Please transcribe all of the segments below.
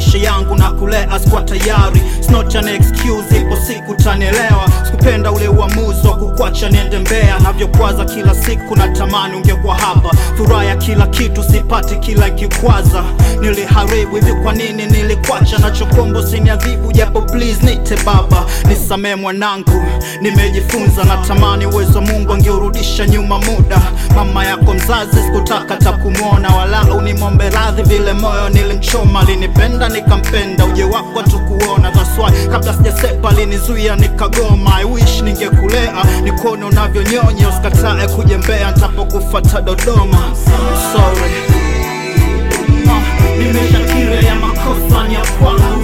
maisha yangu na kulea sikuwa tayari It's not an excuse, ipo siku tanielewa sikupenda ule uamuzi wa kukwacha niende Mbeya navyokwaza kila siku na tamani ungekuwa hapa furaha ya kila kitu sipati kila kikwaza niliharibu hivi kwa nini nilikwacha nachokombo siniadhibu japo please nite baba nisamee mwanangu nimejifunza na tamani uwezo wa Mungu angeurudisha nyuma muda mama yako mzazi sikutaka takumwona wala unimombe radhi vile moyo nilimchoma linipenda nikampenda uje wako tukuona that's why kabla sijasepa linizuia nikagoma I wish ningekulea nikuone unavyonyonya usikatae kuja Mbeya nitapokufata Dodoma sorry Ah, nimeshakiri ya makosa ni ya kwangu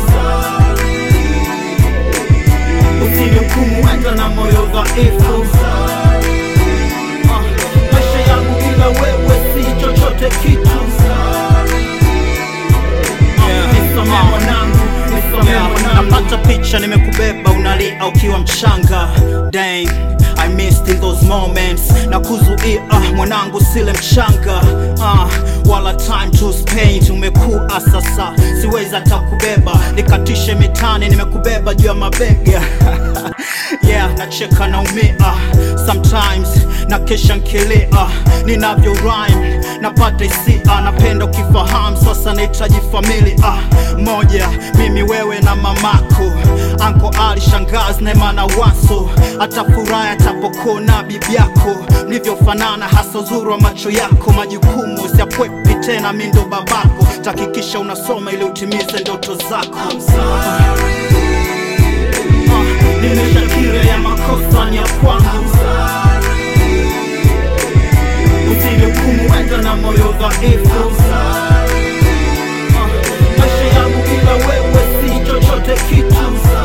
usinihukumu wenda na moyo dhaifu Ah, maisha yangu bila wewe si chochote kitu Ah, nisamehe mwanangu, nisamehe mwanangu. napata picha nimekubeba unalia ukiwa mchanga Dang, I missed in those moments na kuzuia ah, mwanangu sile mchanga ah, wala time to spend umekuwa sasa siwezi hata kubeba nikatishe mitani nimekubeba juu ya mabega yeah nacheka naumia sometimes na kesha nkilia ninavyo rhyme napata hisia napenda ukifahamu sasa nahitaji familia moja mimi wewe na mamako anko ali shangazi nema na waso hata furaha atapokuona bibi yako mlivyofanana hasa uzuri wa macho yako majukumu siapwepi tena mi ndo babako takikisha unasoma ili utimize ndoto zako Ah, nimeshakiri ya makosa ni ya kwangu usinihukumu wenda na moyo dhaifu Ah, maisha yangu bila wewe si chochote kitu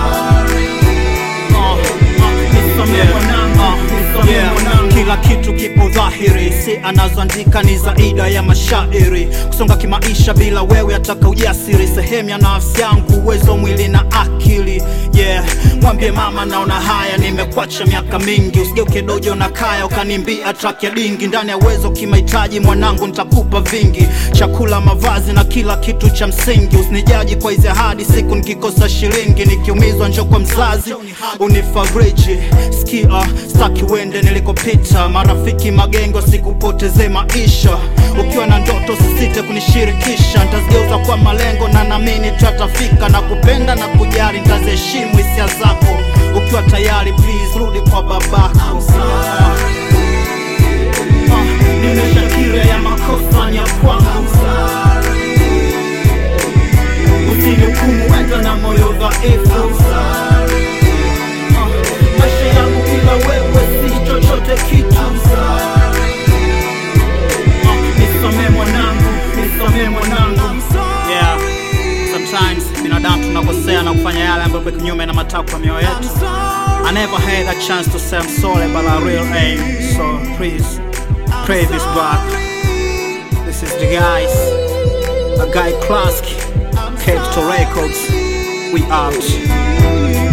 Ah, ah, nisamehe mwanangu, nisamehe mwanangu. kila kitu kipo dhahiri si anazoandika ni zaida ya mashairi kusonga kimaisha bila wewe ataka ujasiri sehemu ya nafsi yangu uwezo mwili na akili yeah mwambie mama naona haya nimekwacha miaka mingi usigeuke dojo na kaya ukanimbia track ya dingi ndani ya uwezo kimahitaji mwanangu nitakupa vingi chakula mavazi na kila kitu cha msingi usinijaji kwa hizi ahadi siku nikikosa shilingi nikiumizwa njo kwa mzazi unifariji skia staki wende nilikopita marafiki magengo sikupoteze maisha ukiwa na ndoto sisite kunishirikisha ntazigeuza kwa malengo na namini tatafika na kupenda na kujali ntaziheshimu hisia zako ukiwa tayari please rudi kwa babako Ah, ah, nimeshakiri ya makosa ni ya kwangu usinihukumu wenda na moyo dhaifu Ah, maisha yangu bila wewe si chochote kitu Ah, nisamehe mwanangu nisamehe mwanangu yeah sometimes binadamu tunakosea na kufanya yale ambayo kwa kinyume na matakwa ya mioyo yetu I never had a chance to say I'm sorry but I real aim so please pray this back this is the guys a guy Klask Capital Records we out